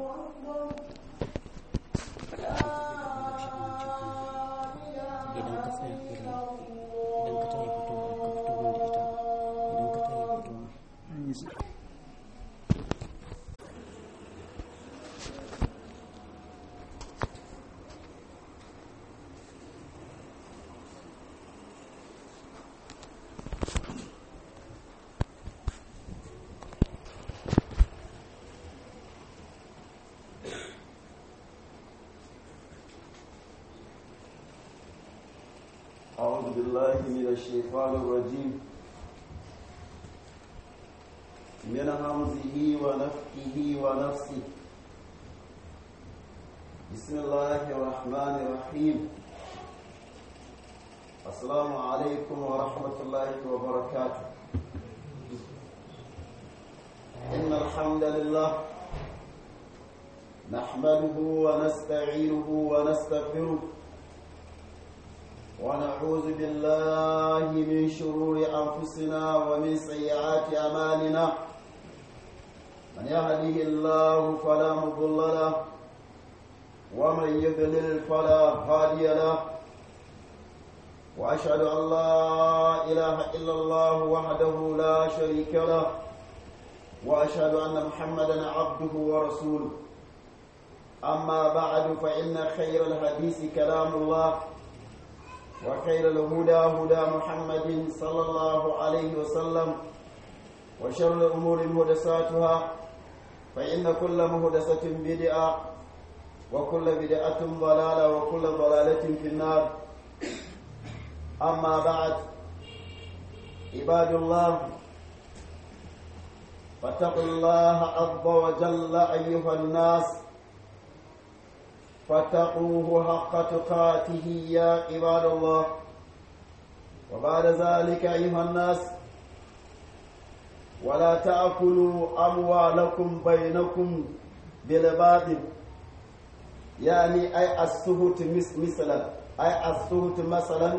idan ka tsaya irin idan ka tayi fito ka fito min da ita idan ka tayi fito أعوذ بالله من الشيطان الرجيم من همزه ونفخه ونفسه بسم الله الرحمن الرحيم السلام عليكم ورحمة الله وبركاته إن الحمد لله نحمده ونستعينه ونستغفره ونعوذ بالله من شرور أنفسنا ومن سيئات أعمالنا من يهده الله فلا مضل له ومن يضلل فلا هادي له وأشهد أن لا إله إلا الله وحده لا شريك له وأشهد أن محمدا عبده ورسوله أما بعد فإن خير الحديث كلام الله وخير الهدى هدى محمد صلى الله عليه وسلم وشر الأمور مهدساتها فإن كل مهدسة بدعة وكل بدعة ضلالة وكل ضلالة في النار أما بعد عباد الله فاتقوا الله عز وجل أيها الناس فاتقوه حق تقاته يا عباد الله وبعد ذلك أيها الناس ولا تأكلوا أموالكم بينكم بالباطل يعني أي السهوت مثلا أي السهوت مثلا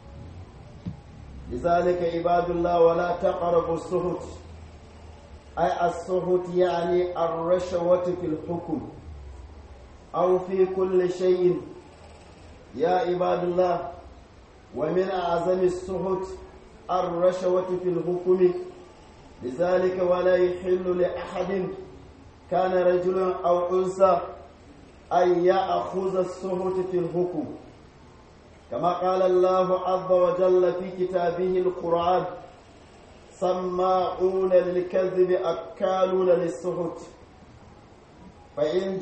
لذلك عباد الله ولا تقربوا السهوت أي السهوت يعني الرشوة في الحكم أو في كل شيء يا عباد الله ومن أعظم السهوت الرشوة في الحكم لذلك ولا يحل لأحد كان رجل أو أنثى أن يأخذ السهوت في الحكم كما قال الله عز وجل في كتابه القرآن سماعون للكذب أكالون للسهوت فإن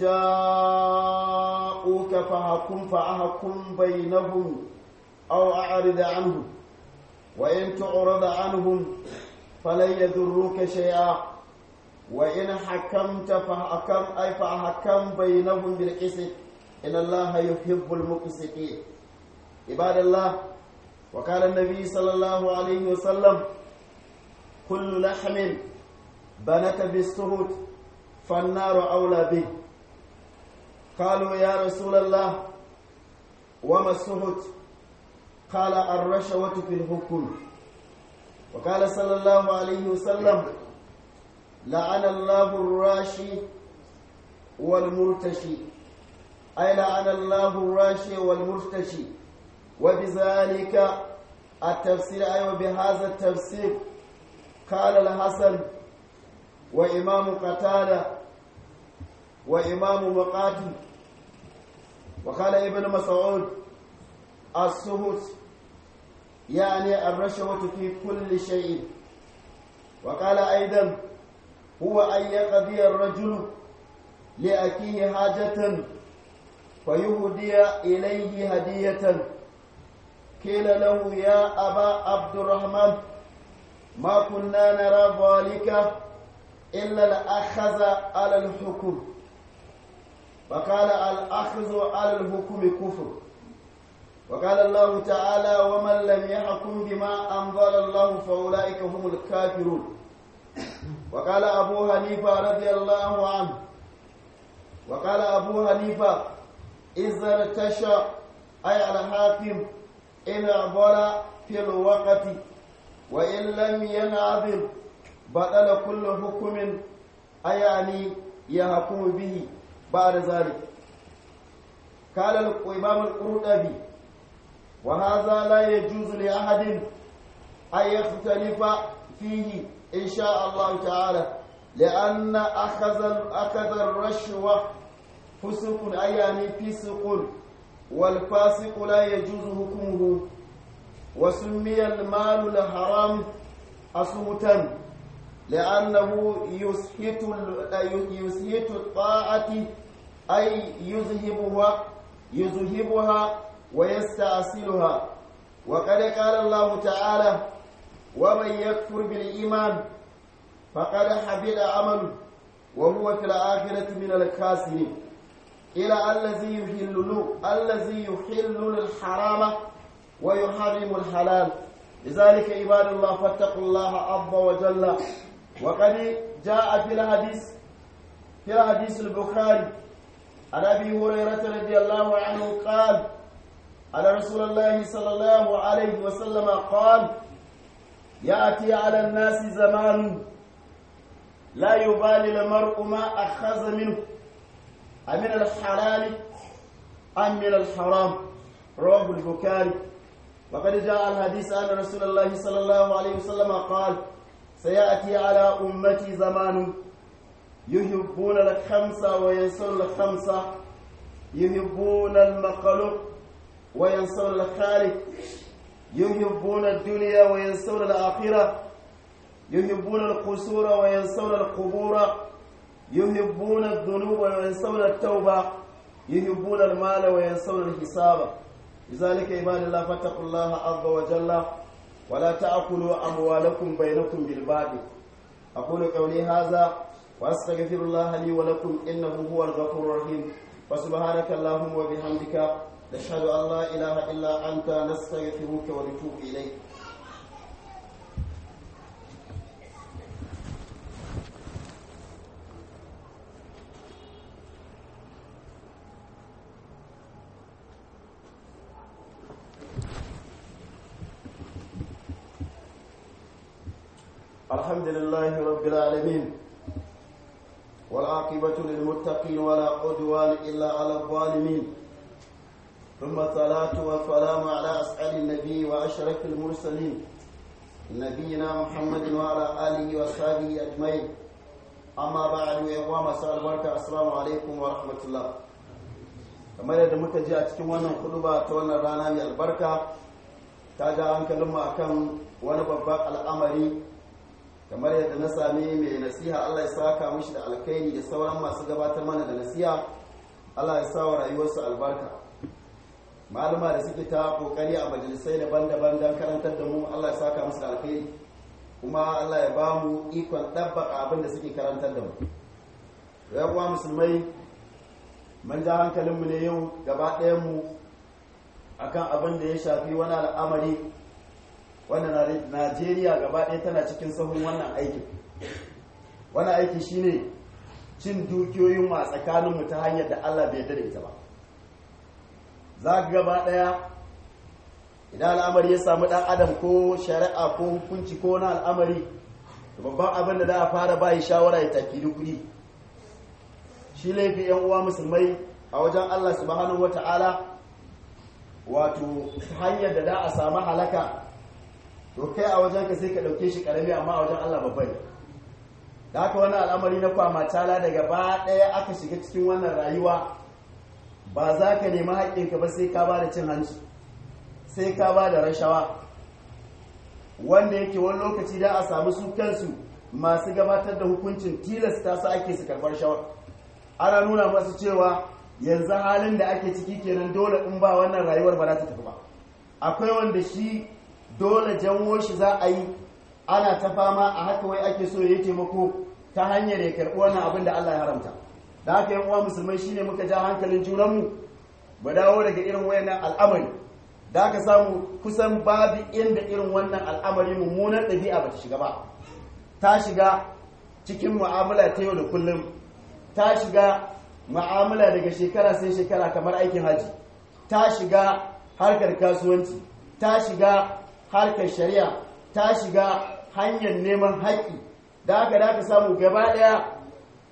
جاءوك فحكم فأحكم بينهم أو أعرض عنهم وإن تعرض عنهم فلن يضروك شيئا وإن حكمت فحكم أي فحكم بينهم بالقسط إن الله يحب المقسطين عباد الله وقال النبي صلى الله عليه وسلم كل لحم بنت بالسهوت فالنار أولى به قالوا يا رسول الله وما السهت قال الرشوة في الحكم وقال صلى الله عليه وسلم لعن الله الراشي والمرتشي أي لعن الله الراشي والمرتشي وبذلك التفسير أي أيوة وبهذا التفسير قال الحسن وإمام قتادة وإمام مقاتل وقال ابن مسعود السهوت يعني الرشوة في كل شيء وقال أيضا هو أن يقضي الرجل لأكيه حاجة فيهدي إليه هدية قيل له يا أبا عبد الرحمن ما كنا نرى ذلك إلا الأخذ على الحكم وقال الأخذ على الحكم كفر وقال الله تعالى ومن لم يحكم بما أنزل الله فأولئك هم الكافرون وقال أبو حنيفة رضي الله عنه وقال أبو حنيفة إذا ارتشى أي الحاكم إن عبر في الوقت وإن لم ينعذب بطل كل حكم أيعني يحكم به بعد ذلك قال الإمام القرطبي وهذا لا يجوز لأحد أن يختلف فيه إن شاء الله تعالى لأن أخذ أخذ الرشوة فسق أي يعني فسق والفاسق لا يجوز حكمه وسمي المال الحرام أصوتا لأنه يسهت يسهت الطاعة أي يذهبها يذهبها ويستأصلها وقد قال الله تعالى ومن يكفر بالإيمان فقد حبط عمله وهو في الآخرة من الخاسرين إلى الذي يحل الذي يحل الحرام ويحرم الحلال لذلك عباد الله فاتقوا الله عز وجل وقد جاء في الحديث في الحديث البخاري عن ابي هريره رضي الله عنه قال على رسول الله صلى الله عليه وسلم قال ياتي على الناس زمان لا يبالي المرء ما اخذ منه أمن الحلال أم من الحرام رواه البخاري وقد جاء الحديث أن رسول الله صلى الله عليه وسلم قال سيأتي على أمتي زمان يحبون الخمسة وينسون الخمسة يحبون المخلوق وينسون الخالق يحبون الدنيا وينسون الآخرة يحبون القصور وينسون القبور يحبون الذنوب وينسون التوبة يحبون المال وينسون الحساب لذلك عباد الله فاتقوا الله عز وجل ولا تأكلوا أموالكم بينكم بالباطل أقول قولي هذا وأستغفر الله لي ولكم إنه هو الغفور الرحيم وسبحانك اللهم وبحمدك نشهد أن لا إله إلا أنت نستغفرك ونتوب إليك الحمد لله رب العالمين والعاقبة للمتقين ولا عدوان إلا على الظالمين ثم الصلاة والسلام على أسعد النبي وأشرف المرسلين نبينا محمد وعلى آله وصحبه أجمعين أما بعد يا مساء البركة السلام عليكم ورحمة الله kamar yadda muka ji a cikin wannan kuduba ta wannan rana mai albarka ta ja hankalinmu akan wani babban al'amari kamar yadda na sami mai nasiha Allah ya saka mishi da alkhairi da sauran masu gabatar mana da nasiha Allah ya sa wa rayuwarsu albarka malama da suke ta kokari a majalisai daban-daban don karantar da mu Allah ya saka musu da alkhairi kuma Allah ya ba mu ikon ɗabbaka abin da suke karantar da mu yawa musulmai man ja hankalinmu ne yau gaba ɗayanmu akan abin da ya shafi wani al'amari wanda najeriya gaba ɗaya tana cikin sahun wannan aikin wannan aiki shine cin dukiyoyin a tsakaninmu ta hanyar da allah bai yarda da ita ba za ka gaba ɗaya idan al'amari ya samu ɗan adam ko shari'a ko hukunci ko wani al'amari babban abin da za a fara bayi shawara ya tafi kuɗi shi laifi yan uwa musulmai a wajen allah subhanahu wata'ala wato hanyar da za a samu halaka to kai a wajen ka sai ka ɗauke shi ƙarami amma a wajen Allah babba ne da haka wannan al'amari na kwama tala daga ba ɗaya aka shiga cikin wannan rayuwa ba za ka nemi haƙƙinka ba sai ka ba da cin hanci sai ka ba da rashawa wanda yake wani lokaci da a samu su kansu masu gabatar da hukuncin tilasta su ake su karɓar shawar ana nuna masu cewa yanzu halin da ake ciki kenan dole in ba wannan rayuwar ba za ta tafi ba akwai wanda shi dole janwo shi za a yi ana ta fama a haka wai ake so ya taimako ta hanyar ya karɓi wannan abin da Allah ya haramta da haka yan uwa musulmai shine muka ja hankalin junanmu ba dawo daga irin wayannan al'amari da aka samu kusan babu inda irin wannan al'amari mummunan ɗabi'a ba ta shiga ba ta shiga cikin mu'amala ta yau da kullum ta shiga mu'amala daga shekara sai shekara kamar aikin haji ta shiga harkar kasuwanci ta shiga harkar shari'a ta shiga hanyar neman haƙƙi da aka da aka samu gaba ɗaya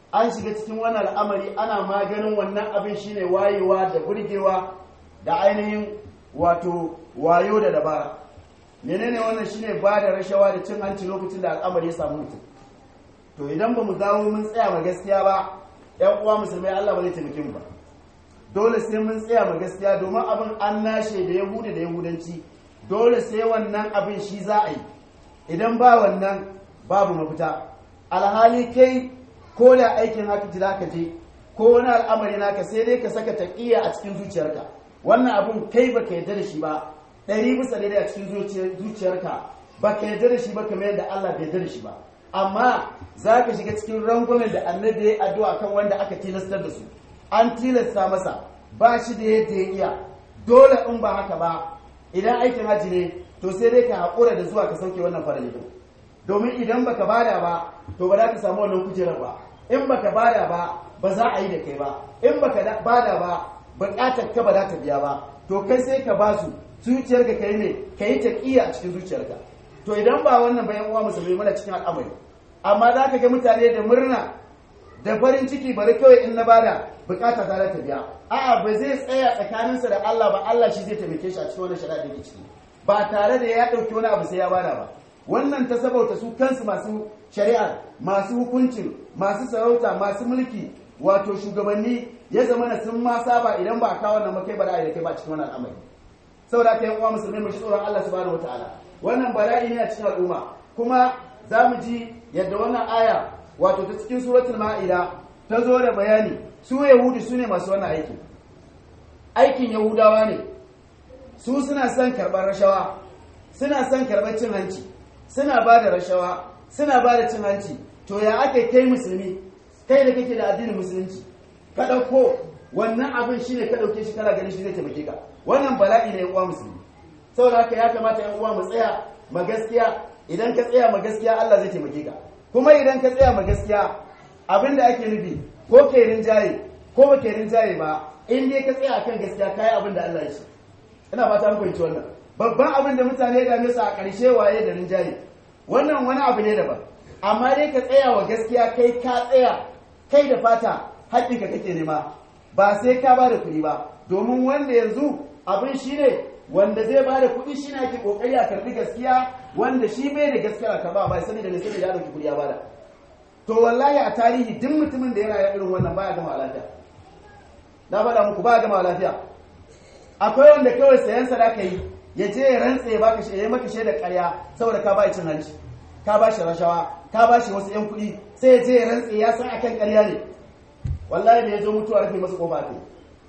an shiga cikin wannan al'amari ana maganin wannan abin shine wayewa da burgewa da ainihin wato wayo da dabara menene wannan shine ba da rashawa da cin hanci lokacin da al'amari ya samu mutum to idan ba mu dawo mun tsaya ma gaskiya ba yan uwa musulmai Allah ba zai taimake mu ba dole sai mun tsaya ma gaskiya domin abin an nashe da yahudi da yahudanci dole sai wannan abin shi za a yi idan ba wannan babu mafita alhali kai ko da aikin haka za ka je ko wani al'amari naka sai dai ka saka taƙiyya a cikin zuciyarka wannan abun kai baka yarda da shi ba ɗari bisa daidai a cikin zuciyarka baka yarda da shi ba kamar yadda Allah bai yarda da shi ba amma za ka shiga cikin rangwamen da annabi ya addu'a kan wanda aka tilastar da su an tilasta masa ba shi da yadda ya iya dole in ba haka ba idan aikin haji ne to sai dai ka haƙura da zuwa ka sauke wannan farali domin idan baka bada ba to ba za ka samu wannan kujerar ba in baka bada ba ba za a yi da kai ba in baka bada ba buƙatar ka ba za ta biya ba to kai sai ka ba su zuciyarka kai ne ka yi taƙiyya a cikin zuciyarka to idan ba wannan bayan uwa musulmi mana cikin al'amari amma za ka ga mutane da murna da farin ciki bari kawai in na bada bukata ta ta biya a'a ba zai tsaya tsakaninsa da Allah ba Allah shi zai taimake shi a cikin wannan shari'a da yake ciki ba tare da ya dauki wani abu sai ya bada ba wannan ta sabauta su kansu masu shari'a masu hukuncin masu sarauta masu mulki wato shugabanni ya zama na sun ma saba idan ba a kawo wannan makai ba da kai ba cikin wannan al'amari saboda kai uwa musulmai mu shi tsoron Allah subhanahu wataala wannan bala'i ne a cikin al'umma kuma za mu ji yadda wannan aya wato ta cikin suratul ma'ida ta zo da bayani su yahudi su ne masu wannan aiki aikin yahudawa ne su suna son karɓar rashawa suna son karɓar cin hanci suna ba da rashawa suna ba da cin hanci to ya ake kai musulmi kai da kake da addinin musulunci ka ɗauko wannan abin shine ka ɗauke shi kana ganin shi zai taimake ka wannan bala'i ne uwa musulmi saboda haka ya kamata yan uwa mu tsaya ma gaskiya idan ka tsaya ma gaskiya Allah zai taimake ka kuma idan ka tsaya ma gaskiya abin da ake nufi ko kai rinjaye ko ba kai rinjaye ba in dai ka tsaya akan gaskiya kai abin da Allah ya ce ina fata muku fahimci wannan babban abin da mutane da su a ƙarshe waye da rinjaye wannan wani abu ne daban amma dai ka tsaya wa gaskiya kai ka tsaya kai da fata haƙƙinka kake nema ba sai ka ba da kuɗi ba domin wanda yanzu abin shi ne wanda zai ba da kuɗi shi ne ake ƙoƙari a karɓi gaskiya wanda shi bai da gaskiya ka ba bai sani da ne sai da ya ɗauki kuɗi ya bada to wallahi a tarihi duk mutumin da ya rayu irin wannan baya gama lafiya na faɗa muku baya gama lafiya akwai wanda kawai sayan sadaka yi ya je ya rantse ya baka ya maka shaidar ƙarya saboda ka bai cin hanci ka ba shi rashawa ka ba shi wasu 'yan kuɗi sai ya je ya rantse ya san akan ƙarya ne wallahi da ya zo mutuwa rufe masa ƙofa ta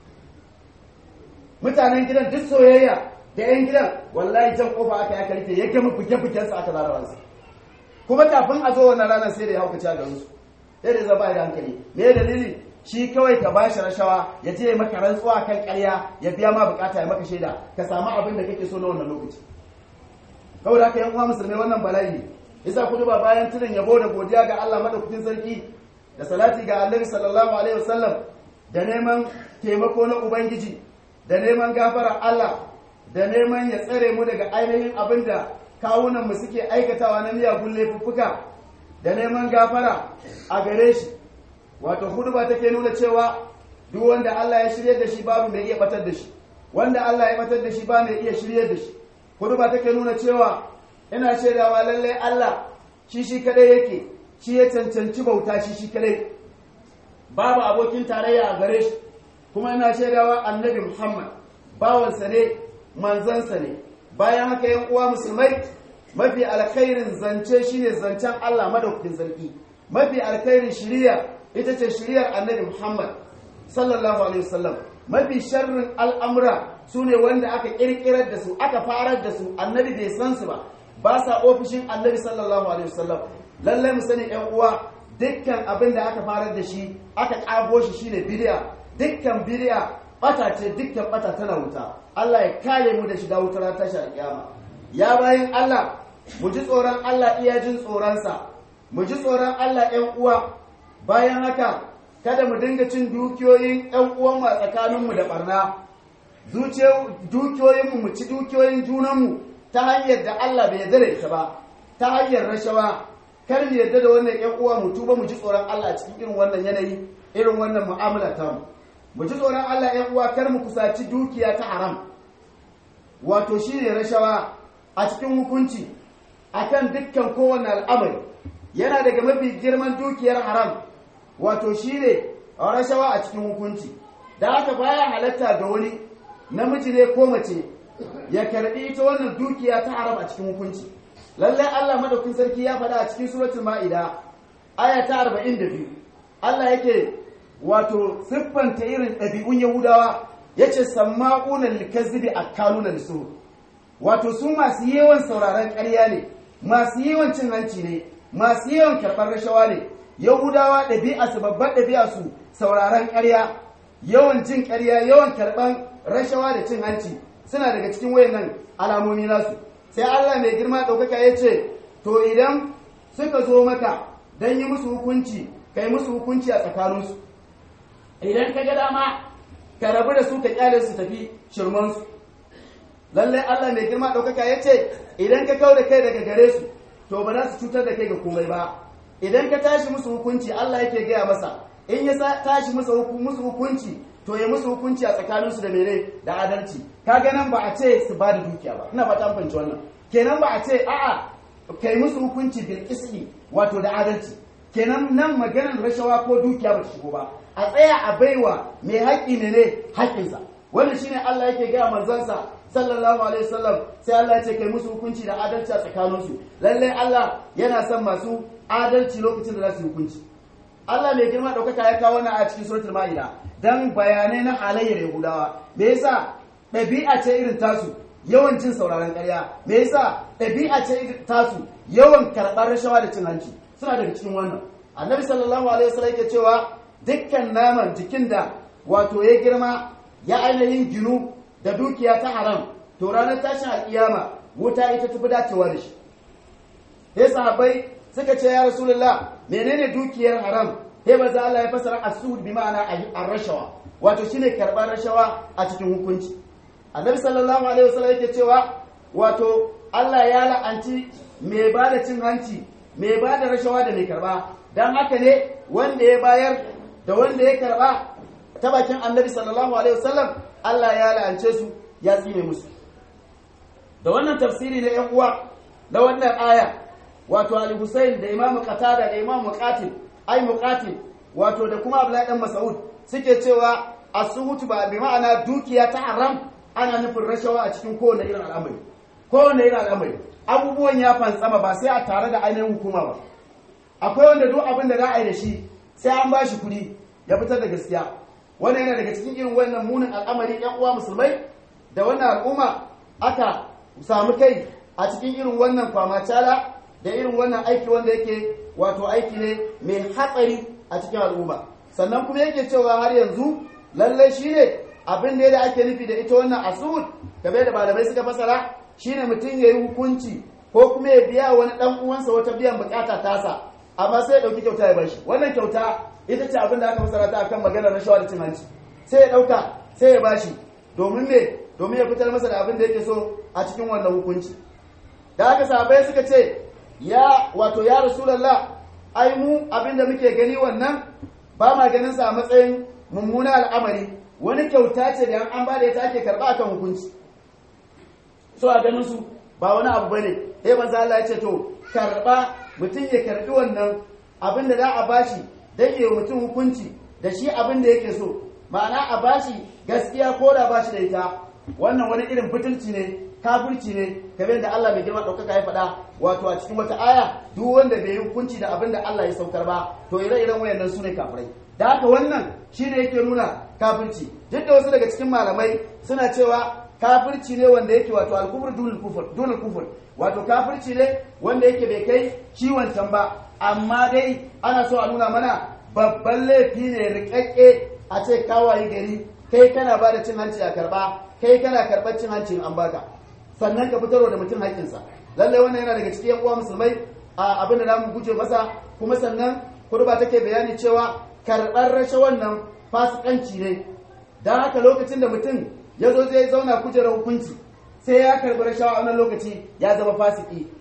mutanen gidan duk soyayya da 'yan gidan wallahi jan ƙofa aka ya karfe ya gama buge-bugensa aka larawansa kuma kafin a zo wannan ranar sai da ya haukaci a garinsu sai da zaba da hankali me dalili shi kawai ka ba shi rashawa ya je maka rantsuwa kan ƙarya ya biya ma bukata ya maka shaida ka samu abin da kake so na wannan lokaci kawai da haka yan uwa musulmai wannan bala'i ne yasa kudu ba bayan tunan yabo da godiya ga Allah madaukakin sarki da salati ga Annabi sallallahu alaihi wasallam da neman taimako na ubangiji da neman gafara Allah da neman ya tsare mu daga ainihin abin da kawunan mu suke aikatawa na miyagun laifuffuka da neman gafara a gare shi wato hudu ba take nuna cewa duk wanda Allah ya shirye da shi babu mai iya batar da shi wanda Allah ya batar da shi ba mai iya shirye da shi hudu ba take nuna cewa ina shaidawa lallai Allah shi shi kadai yake shi ya cancanci bauta shi shi kadai babu abokin tarayya a gare shi kuma ina shaidawa annabi Muhammad bawansa ne manzansa ne bayan haka yan uwa musulmai mafi alkhairin zance shine zancen Allah madaukakin sarki mafi alkhairin shiriya ita ce shiriyar annabi Muhammad sallallahu alaihi wasallam mafi sharrin al'amura su ne wanda aka kirkirar da su aka farar da su annabi bai san su ba ba sa ofishin annabi sallallahu alaihi wasallam lallai mu sani yan uwa dukkan abin da aka farar da shi aka kabo shi shine bid'a dukkan bid'a bata ce dukkan bata tana wuta Allah ya kare mu da shiga wutar tashar kiyama ya bayin Allah mu ji tsoron Allah iya jin tsoronsa mu ji tsoron Allah ‘yan uwa bayan haka kada mu dinga cin dukiyoyin ‘yan uwanmu a tsakaninmu da ɓarna dukiyoyinmu mu ci dukiyoyin junanmu ta hanyar da Allah bai yarda da ita ba ta hanyar rashawa kar mu yarda da wannan ƴan uwa mu tuba mu ji tsoron Allah cikin irin wannan yanayi irin wannan mu'amala ta mu mu ji tsoron Allah ƴan uwa kar mu kusaci dukiya ta haram wato shine rashawa a cikin hukunci akan dukkan kowane al'amari yana daga mafi girman dukiyar haram wato shine rashawa a cikin hukunci da haka baya halatta ga wani namiji ne ko mace ya karbi ita wannan dukiya ta haram a cikin hukunci lallai Allah madaukin sarki ya faɗa a cikin suratul ma'ida aya ta 42 Allah yake wato siffanta irin ɗabi'un Yahudawa yace samma'una likazzibi akaluna lisur wato su masu yawan sauraron ƙarya ne masu yawan cin hanci ne masu yawan karɓar rashawa ne Yahudawa ɗabi'a su babbar ɗabi'a su sauraron ƙarya yawan jin ƙarya yawan karɓar rashawa da cin hanci suna daga cikin wayannan alamomi nasu sai Allah mai girma ɗaukaka ya ce to idan suka zo maka don yi musu hukunci kai musu hukunci a tsakaninsu idan ka ga dama ka rabu da su ka kyale su tafi shirmansu lallai Allah mai girma ɗaukaka ya ce idan ka kau da kai daga gare su to ba za su cutar da kai ga komai ba idan ka tashi musu hukunci Allah yake gaya masa in ya tashi musu hukunci to ya musu hukunci a tsakaninsu da mene da adalci kaga nan ba a ce su ba da dukiya ba ina fata fahimci wannan kenan ba a ce a'a kai musu hukunci bil qisti wato da adalci kenan nan maganar rashawa ko dukiya ba ta shigo ba a tsaya a baiwa mai haƙƙi ne ne haƙƙinsa wannan shine Allah yake gaya manzansa sallallahu alaihi wasallam sai Allah ya ce kai musu hukunci da adalci a tsakaninsu lalle Allah yana son masu adalci lokacin da za su yi hukunci Allah mai girma ɗaukaka ya kawo wannan a cikin suratul ma'ida dan bayanai na halayyar Yahudawa me yasa ɗabi'a ce irin tasu yawan jin sauraron ƙarya me yasa ɗabi'a ce irin tasu yawan karɓar rashawa da cin hanci suna daga cikin wannan annabi sallallahu alaihi wasallam yake cewa dukkan naman jikin da wato ya girma ya ainihin ginu da dukiya ta haram to ranar tashin alƙiyama wuta ita tafi dacewa da shi sai sahabbai suka ce ya rasulullah menene dukiyar haram sai maza Allah ya fasara asud bi ma'ana ar-rashawa wato shine karbar rashawa a cikin hukunci annabi sallallahu alaihi wasallam yake cewa wato Allah ya la'anci mai bada cin hanci mai bada rashawa da mai karba dan haka ne wanda ya bayar da wanda ya karba ta bakin annabi sallallahu alaihi wasallam Allah ya la'ance su ya tsine musu da wannan tafsiri na yan uwa na wannan aya wato Ali Hussein da Imam Qatada da Imam Muqatil ai Muqatil wato da kuma Abdullahi dan Mas'ud suke cewa as-suhut ba bi ma'ana dukiya ta haram ana nufin rashawa a cikin kowane irin al'amari kowane irin al'amari abubuwan ya fantsama ba sai a tare da ainihin hukuma ba akwai wanda duk abin da za a yi da shi sai an ba shi kuɗi ya fitar da gaskiya wannan yana daga cikin irin wannan munin al'amari yan uwa musulmai da wannan al'umma aka samu kai a cikin irin wannan kwamacala da irin wannan aiki wanda yake wato aiki ne mai hatsari a cikin al'umma sannan kuma yake cewa har yanzu lallai shine abin da da ake nufi da ita wannan asud game da malamai suka fasara shine mutum ya yi hukunci ko kuma ya biya wani dan uwansa wata biyan bukata tasa amma sai ya dauki kyauta ya bashi wannan kyauta ita ce abin da aka fasara ta akan maganar rashawa da cin hanci sai ya dauka sai ya bashi domin me domin ya fitar masa da abin da yake so a cikin wannan hukunci da haka sahabbai suka ce ya wato ya rasulullah ai mu abin da muke gani wannan ba ma ganin sa a matsayin mummuna al'amari wani kyauta ce da an ba da ita ake karba akan hukunci so a ganin su ba wani abu bane sai manzo Allah ya ce to karba mutum ya karbi wannan abin da za a bashi dan yi mutum hukunci da shi abin da yake so ma'ana a bashi gaskiya ko da bashi da ita wannan wani irin butulci ne kafirci ne kamar da Allah mai girma ɗaukaka ya faɗa wato a cikin wata aya duk wanda bai yi hukunci da abin da Allah ya saukar ba to ire-iren wayannan su ne kafirai da haka wannan shine yake nuna kafirci duk da wasu daga cikin malamai suna cewa kafirci ne wanda yake wato alkufur dunul kufur dunul kufur wato kafirci ne wanda yake bai kai ciwon can ba amma dai ana so a nuna mana babban laifi ne rikakke a ce kawaye gari kai kana ba da cin hanci a karba kai kana karɓar cin hanci an baka sannan ka fitarwa da mutum haƙƙinsa lallai wannan yana daga cikin uwa musulmai a abin da zamu guje masa kuma sannan kurba take bayani cewa karɓar rashawan nan fasikanci ne don haka lokacin da mutum ya zo zai zauna kujerar hukunci sai ya karɓi rashawa a wannan lokaci ya zama fasiki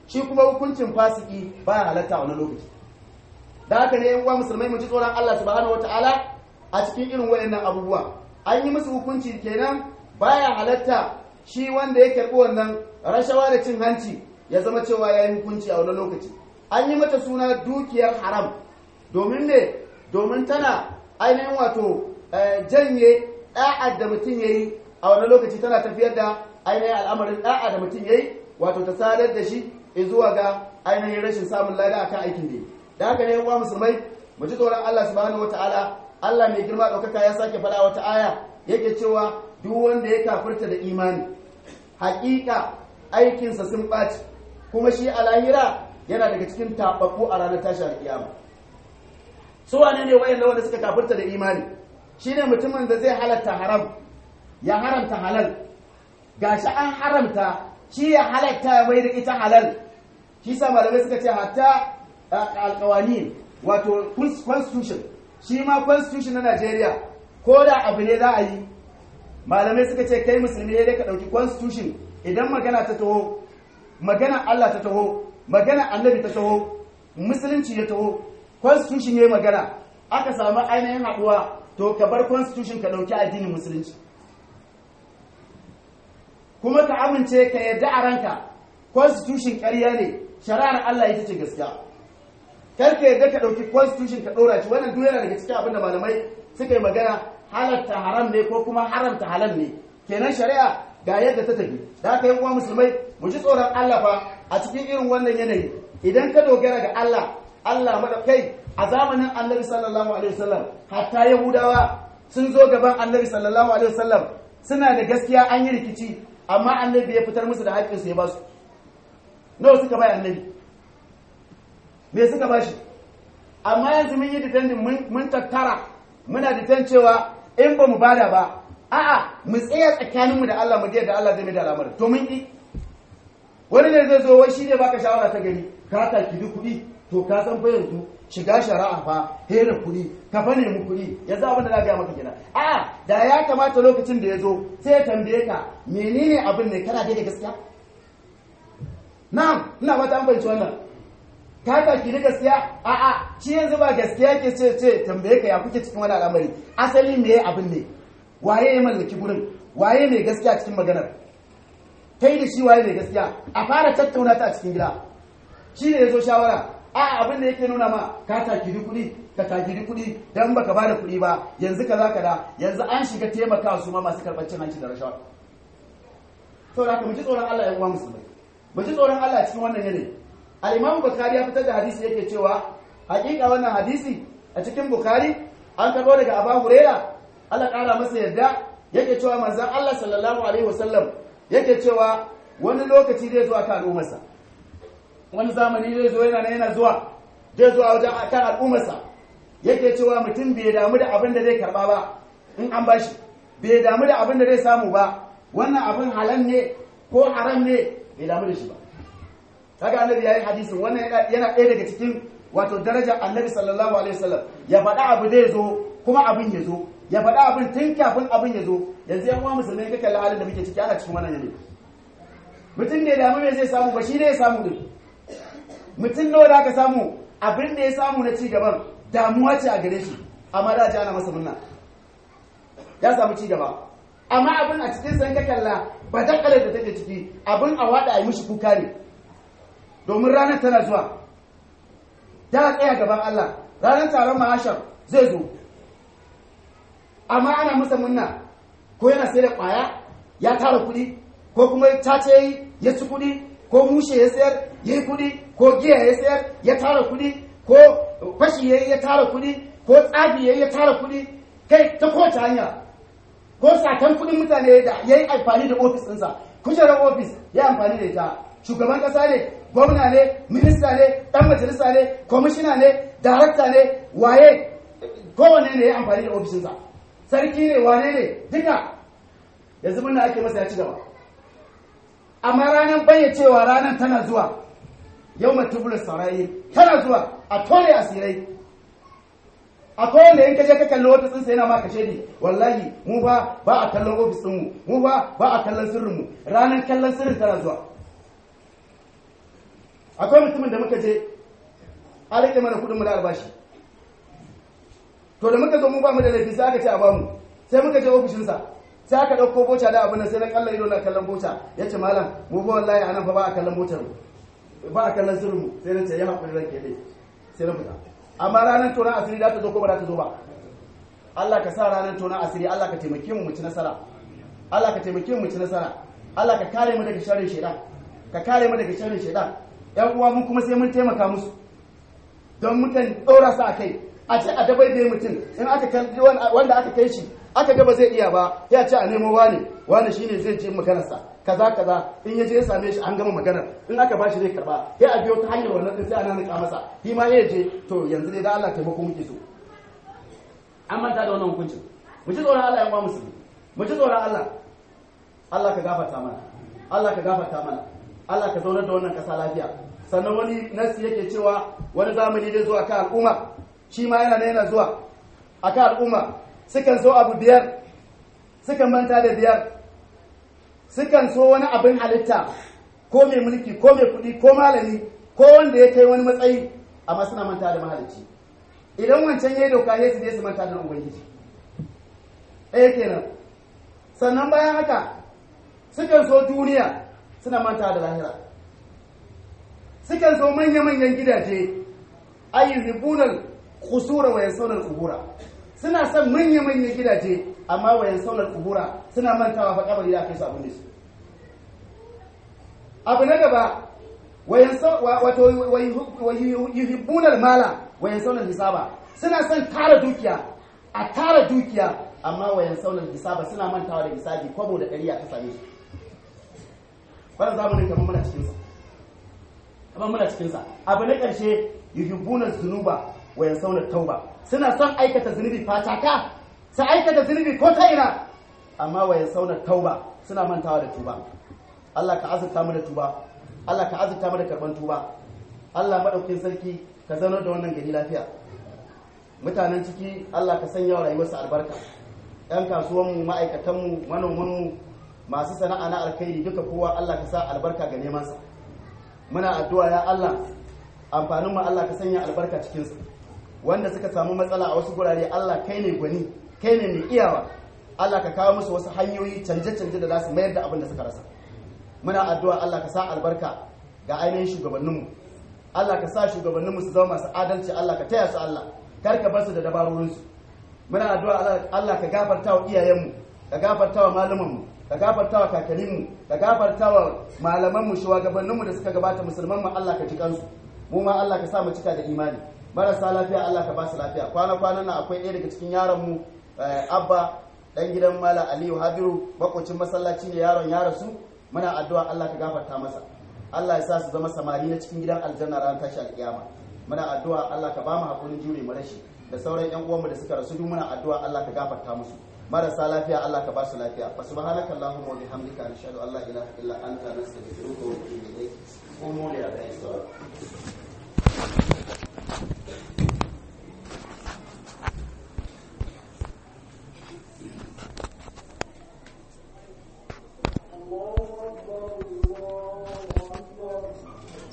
shi kuma hukuncin fasiki baya halatta a wani lokaci da haka ne yan uwa musulmai mu ji tsoron Allah subhanahu wataala a cikin irin wayannan abubuwa an yi musu hukunci kenan baya halatta shi wanda ya karɓi wannan rashawa da cin hanci ya zama cewa ya yi hukunci a wani lokaci an yi mata suna dukiyar haram domin ne domin tana ainihin wato janye ɗa'ad da mutum ya yi a wani lokaci tana tafiyar da ainihin al'amarin ɗa'a da mutum ya yi wato ta sadar da shi zuwa ga ainihin rashin samun lada akan aikin da yi da haka ne uwa musulmai mu ji tsoron Allah subhanahu wataala Allah mai girma ɗaukaka ya sake faɗa wata aya yake cewa duk wanda ya kafirta da imani haƙiƙa aikinsa sun ɓaci kuma shi a lahira yana daga cikin taɓaɓɓu a ranar tashi alƙiyama su wane ne wayanda wanda suka kafirta da imani shine mutumin da zai halatta haram ya haramta halal gashi an haramta shi ya halatta ya mai da ita halal shi sa malamai suka ce hatta alƙawani wato constitution shi ma constitution na Najeriya ko da abu ne za a yi malamai suka ce kai musulmi ne ka ɗauki constitution idan magana ta taho magana Allah ta taho magana annabi ta taho musulunci ya taho constitution ya yi magana aka samu ainihin haɗuwa to ka bar constitution ka ɗauki addinin musulunci kuma ka amince ka yadda a ranka constitution ƙarya ne shari'ar Allah ita ce gaskiya kar ka yadda ka ɗauki constitution ka ɗora shi wannan duk yana daga cikin abin da malamai suka yi magana halatta haram ne ko kuma haramta halal ne kenan shari'a ga yadda ta tafi da haka yi uwa musulmai mu ji tsoron Allah fa a cikin irin wannan yanayi idan ka dogara ga Allah Allah mada kai a zamanin Annabi sallallahu alaihi wasallam hatta Yahudawa sun zo gaban Annabi sallallahu alaihi wasallam suna da gaskiya an yi rikici amma Annabi ya fitar musu da haƙƙin su ya ba su nawa suka bai Annabi me suka ba shi amma yanzu mun yi defending mun tattara muna defend cewa in ba mu bada ba a'a mu tsaya tsakaninmu da Allah mu je da Allah zai mai da al'amarin to mun ki wani ne zai zo wai shi ne baka shawara ta gari ka ta kidi kuɗi to ka san fa yanzu shiga shari'a fa hera kuɗi ka fa nemi kuɗi yanzu abin da na gaya maka kenan a'a da ya kamata lokacin da ya zo sai ya tambaye ka menene abin ne kana da gaskiya na'am ina mata an fahimci wannan ka ta kidi gaskiya a'a shi yanzu ba gaskiya ke ce ce tambaye ka ya kuke cikin wani al'amari asali me abin ne waye ya mallaki gurin waye mai gaskiya cikin maganar kai da shi waye mai gaskiya a fara tattauna ta a cikin gida shi ne ya zo shawara a abin da yake nuna ma ka takiri kuɗi ka takiri kuɗi dan baka bada kuɗi ba yanzu kaza da yanzu an shiga taimaka su ma masu karɓar cin hanci da rashawa saboda haka mu ji tsoron Allah ya uwa musulmai mu ji tsoron Allah cikin wannan yanayi al-Imam Bukhari ya fitar da hadisi yake cewa hakika wannan hadisi a cikin Bukhari an karɓo daga Abu Hurairah Allah ƙara masa yadda yake cewa manzan Allah sallallahu Alaihi wasallam yake cewa wani lokaci zai zuwa kan al'ummarsa wani zamani zai zo yana yana zuwa zai zuwa wajen kan al'ummarsa yake cewa mutum bai damu da abin da zai karba ba in an bashi bai damu da abin da zai samu ba wannan abin halal ne ko haram ne bai damu da shi ba kaga annabi yayi hadisin wannan yana ɗaya daga cikin wato darajar annabi sallallahu alaihi wasallam ya faɗa abu zai zo kuma abin ya zo ya faɗa abin tun kafin abin ya zo yanzu yan uwa musulmai ka kalli halin da muke ciki ana cikin wannan yanayi mutum ne damu me zai samu ba shi ne ya samu din mutum nawa da aka samu abin da ya samu na ci gaban damuwa ce a gare shi amma da ji ana masa murna ya samu ci gaba amma abin a cikin san ka kalla ba dakalar da take ciki abin a wada a yi mishi kuka ne domin ranar tana zuwa da tsaya gaban Allah ranar taron ma'ashar zai zo amma ana masa munna ko yana sai da kwaya ya tara kuɗi ko kuma cace yi ya ci kuɗi ko mushe ya sayar ya yi kuɗi ko giya ya sayar ya tara kuɗi ko fashi ya yi ya tara kuɗi ko tsafi ya yi ya tara kuɗi kai ta kowace hanya ko satan kuɗin mutane da ya yi amfani da ofis ɗinsa kujerar ofis ya amfani da ita shugaban ƙasa ne gwamna ne minista ne ɗan majalisa ne kwamishina ne darakta ne waye kowane ne ya amfani da ofishinsa sarki ne wane ne duka yanzu muna ake masa ya ci gaba amma ranar bayyacewa ranar tana zuwa yau matubulus saurayi tana zuwa a tole asirai a kowane in kaje ka kalli ofis ɗinsa yana maka shaidi wallahi mu ba ba a kallon ofis ɗinmu mu ba ba a kallon sirrinmu ranar kallon sirrin tana zuwa akwai mutumin da muka je an rike mana kuɗin mu na albashi to da muka zo mu ba mu da laifi sai aka ce a bamu sai muka je ofishinsa sai aka ɗauko boca da abin nan sai na kallon ido na kallon boca ya ce malam mu ba wallahi anan fa ba a kallon bocar mu ba a kallon sirrin mu sai na ce ya haƙuri ranke dai sai na fita amma ranar tonon asiri za ta zo ko ba za ta zo ba Allah ka sa ranar tonon asiri Allah ka taimake mu mu ci nasara Allah ka taimake mu mu ci nasara Allah ka kare mu daga sharrin shaitan ka kare mu daga sharrin shaitan yan uwa mun kuma sai mun taimaka musu don mukan ɗora su a kai a ce a dabai da mutum in aka kalli wanda aka kai shi aka ga ba zai iya ba ya ce a nemo wani wani shine zai je maganarsa kaza kaza in ya je ya same shi an gama maganar in aka ba shi zai karba ya a biyo ta hanyar wannan din sai ana nika masa shi ma ya je to yanzu dai da Allah taimako muke so an manta da wannan hukuncin mu ji tsoron Allah yan uwa musulmi mu ji tsoron Allah Allah ka gafarta mana Allah ka gafarta mana Allah ka zaunar da wannan kasa lafiya sannan wani nasi yake cewa wani zamani zai zo a kan al'umma shi ma yana yana zuwa a kan al'umma sukan so abu biyar sukan manta da biyar sukan so wani abin halitta ko mai mulki ko mai kuɗi ko malami ko wanda ya kai wani matsayi amma suna manta da mahalicci idan wancan ya yi doka ya su je su manta da ubangiji ɗaya kenan sannan bayan haka sukan so duniya suna manta da lahira sukan so manya-manyan gidaje ayyuhibunal khusura wa yansawna al-qubura suna son manya-manyan gidaje amma wa yansawna al-qubura suna mantawa fa kabari da kai su abin da su abu na gaba wa yansaw wato wa yuhibbuna al-mala wa yansawna al-hisaba suna son tara dukiya a tara dukiya amma wa yansawna al-hisaba suna mantawa da hisabi kwabo da ƙarya ta same su wannan zamanin kamar muna cikin sa kamar muna cikin sa abu na ƙarshe yuhibbuna zunuba wa yansawna tauba suna son aikata zunubi fataka su aikata zunubi ko ta ina amma wa yansawna tauba suna mantawa da tuba Allah ka azurta mu da tuba Allah ka azurta mu da karban tuba Allah madaukakin sarki ka zaunar da wannan gari lafiya mutanen ciki Allah ka sanya wa rayuwarsu albarka yan kasuwanmu ma'aikatanmu manomanmu masu sana'a na alkhairi duka kowa Allah ka sa albarka ga nemansa muna addu'a ya Allah amfanin mu Allah ka sanya albarka cikin su wanda suka samu matsala a wasu gurare Allah kai ne gwani kai ne mai iyawa Allah ka kawo musu wasu hanyoyi canje-canje da za su mayar da abin da suka rasa muna addu'a Allah ka sa albarka ga ainihin shugabanninmu Allah ka sa shugabanninmu su zama masu adalci Allah ka taya su Allah kar ka bar su da dabarorinsu muna addu'a Allah ka gafarta wa iyayenmu ka gafarta wa malumanmu ka gafarta wa kakanninmu ka gafarta wa malamanmu shugabanninmu da suka gabata musulman mu Allah ka ji kansu mu ma Allah ka sa mu cika da imani marasa lafiya Allah ka ba su lafiya kwana kwanan nan akwai ɗaya daga cikin yaron mu abba dan gidan mala aliyu hadiru makocin masallaci ne yaron ya rasu muna addu'a Allah ka gafarta masa Allah ya sa su zama samari na cikin gidan aljanna ran tashi alkiyama muna addu'a Allah ka ba mu hakurin jure mu rashi da sauran yan uwanmu da suka rasu duk muna addu'a Allah ka gafarta musu marasa lafiya Allah ka ba su lafiya fa subhanaka allahumma wa bihamdika ashhadu an la ilaha illa anta nastaghfiruka wa natubu ilayk qumu li